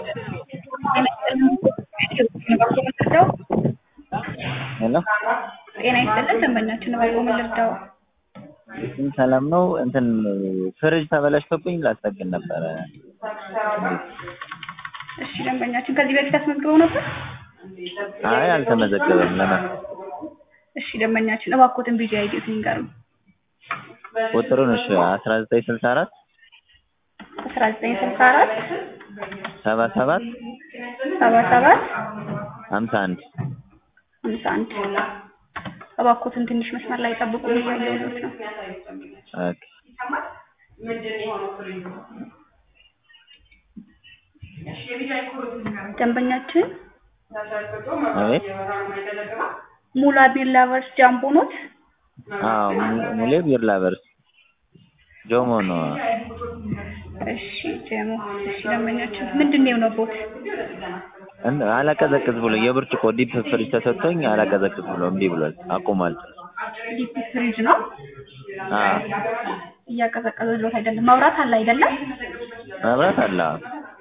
ሄሎ ጤና ይስጥልን ደንበኛችን እባክዎ ምን ልርዳዎ? እሱም ሰላም ነው። እንትን ፍሪጅ ተበላሽቶብኝ ላስጠግን ነበረ። እሺ ደንበኛችን ከዚህ በፊት አስመዝግበው ነበር? አይ አልተመዘገበም። ለምን እሺ ደንበኛችን እባክዎትን ቢጂ አይዲዎትን ይንገሩን። ቁጥሩን እሺ አስራ ዘጠኝ ስልሳ አራት አስራ ዘጠኝ ስልሳ አራት ሰባ ሰባት ሰባ ሰባት ሀምሳ አንድ ሃምሳ አንድ እባክዎትን ትንሽ መስመር ላይ ጠብቁ እያየሁት ነው። ኦኬ ደንበኛችን አቤት ሙላ ቢር ላቨርስ ጃምቦ ኖት? አዎ mu- ሙሌ ቢር ላቨርስ ጆሞ ነው። እሺ ጀሞ እሺ ደንበኛችን ምንድን ነው የሆነቦት? እንደ አላቀዘቅዝ ብሎ የብርጭቆ ዲፕ ፍሪጅ ተሰጥቶኝ አላቀዘቅዝ ብሎ እምቢ ብሏል። አቁሟል። ዲፕ ፍሪጅ ነው አዎ እያቀዘቀዘሎት አይደለም። መብራት አለ አይደለም? መብራት አለ። አዎ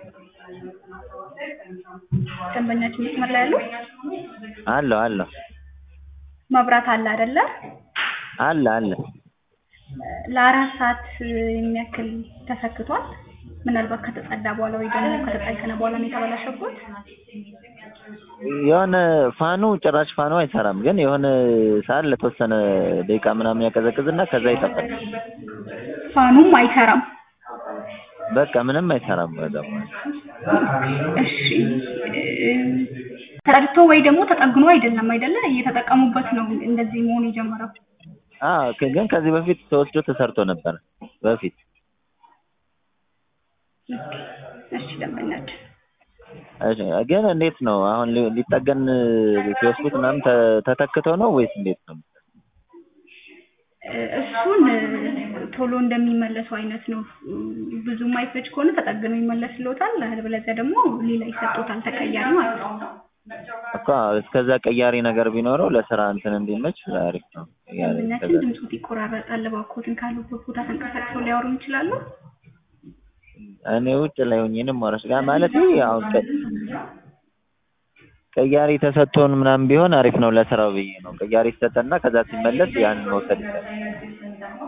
ደንበኛችን መስመር ላይ ያሉ አለው አለው መብራት አለ አይደለ? አለ አለ ለአራት ሰዓት የሚያክል ተሰክቷል። ምናልባት ከተጸዳ በኋላ ወይ ደግሞ ከተጠገነ በኋላ ነው የተበላሸበት። የሆነ ፋኑ ጭራሽ ፋኑ አይሰራም፣ ግን የሆነ ሰዓት ለተወሰነ ደቂቃ ምናምን ያቀዘቅዝና ከዛ ይጠፋል። ፋኑም አይሰራም። በቃ ምንም አይሰራም። በዛ እሺ ተረድቶ ወይ ደግሞ ተጠግኖ አይደለም አይደለ? እየተጠቀሙበት ነው እንደዚህ መሆን የጀመረው። አዎ ክ- ግን ከዚህ በፊት ተወስዶ ተሰርቶ ነበር በፊት እሺ ደንበኛችን እሺ፣ ግን እንዴት ነው አሁን ሊ- ሊጠገን ሲወስዱት ምናምን ተ- ተተክቶ ነው ወይስ እንዴት ነው? እ- እሱን እ፣ ቶሎ እንደሚመለሰው አይነት ነው። እ፣ ብዙ ማይፈጅ ከሆነ ተጠግኖ ይመለስልዎታል። አለበለዚያ ደግሞ ሌላ ይሰጡታል ተቀያሪ ማለት ነው። እኮ እስከዛ ቀያሪ ነገር ቢኖረው ለስራ እንትን እንዲመች አሪፍ ነው። ቀያሪ ደንበኛችን እስከዛ ድምፆት ይቆራረጣል። እባክዎትን ካሉበት ቦታ ተንቀሳቅሰው ሊያወሩ ይችላሉ? እኔ ውጭ ላይ ሆኜ ነው የማወራሽ ጋር ማለት አሁን ቀ- ቀያሪ ተሰጥቶን ምናምን ቢሆን አሪፍ ነው ለስራው ብዬ ነው። ቀያሪ ይሰጠና ከዛ ሲመለስ ያንን መውሰድ ይቻላል።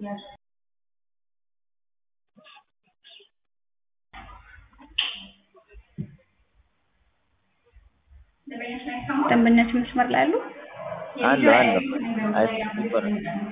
ደንበኛችን መስመር ላይ አሉ? አለው አለው አይሰማም።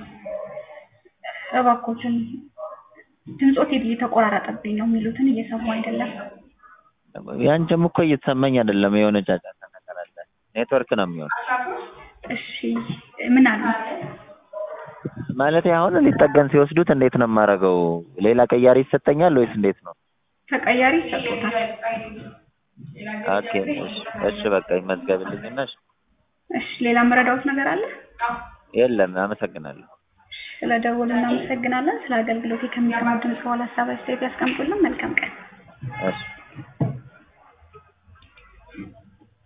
እባክዎትን ድምፆት እየተቆራረጠብኝ ነው የሚሉትን እየሰሙ አይደለም። ያንቺም እኮ እየተሰማኝ አይደለም። የሆነ ጫጫታ ነገር አለ። ኔትወርክ ነው የሚሆነው። እሺ ምን አሉ? ማለት አሁን ሊጠገን ሲወስዱት እንዴት ነው የማደርገው? ሌላ ቀያሪ ይሰጠኛል ወይስ እንዴት ነው? ተቀያሪ ይሰጡታል። ኦኬ እሺ፣ እሺ በቃ ይመዝገብልኝና እሺ። እሺ ሌላ መረዳዎት ነገር አለ? የለም አመሰግናለሁ። ስለ ደወሉ እናመሰግናለን። ስለ አገልግሎቴ ከሚሰሙት ድምፅ በኋላ ሀሳብ አስተያየት ያስቀምጡልን። መልካም ቀን። እሺ